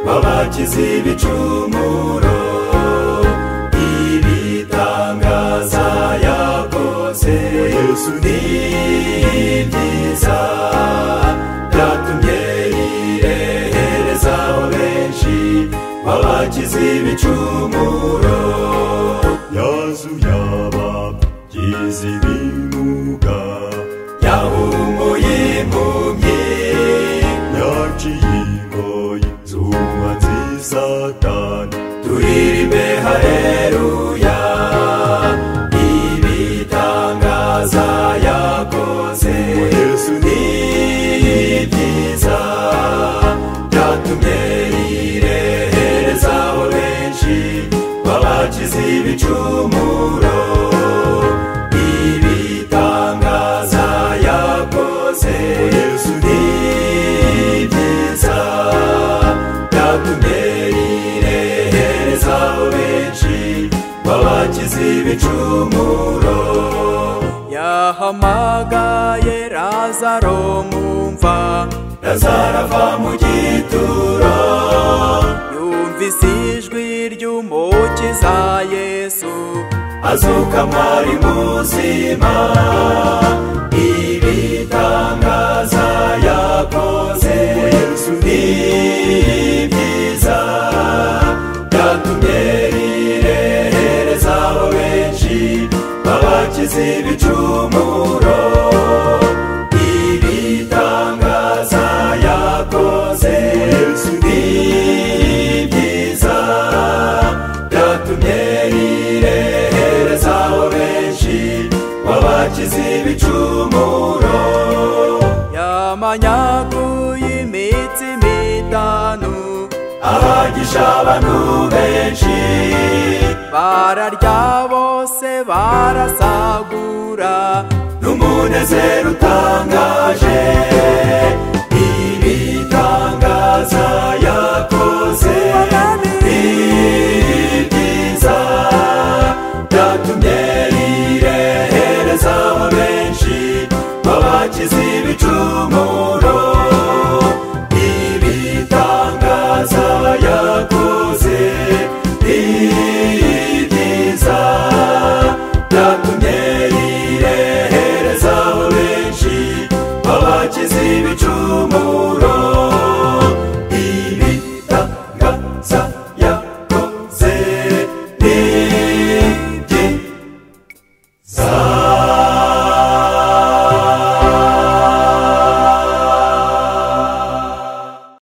babakiza ibicumuro ibitangaza yakoze yesu ni byiza byatumye yirehereza abo benshi babakiza ibicumuro yazuye abagizi b'imuga yahumuye impumyi yaciye ingoyi zuba nziza cyane turirimbe hareruya ibitangaza yakoze yesu ni byiza byatumye yirehereza abo benshi babakiza ibicumuro ibitangaza yakoze yesu ni byiza byatumye yirehereza abo benshi babakiza ibicumuro yahamagaye razaro mwumva razarava mu gituro yumvise ijwi ry'umukiza yesu azuka mwari muzima ibitangaza yakoze yesu ni byiza byatumye yirehereza abo benshi babakiza ibicumuro ibitangaza yakoze yesu ni byiza byatumye yirehereza abo benshi babakiza ibicumuro yamanyaguye imitsi mitanu abagisha abantu benshi bararya bose barasagura n'umunezero utangaje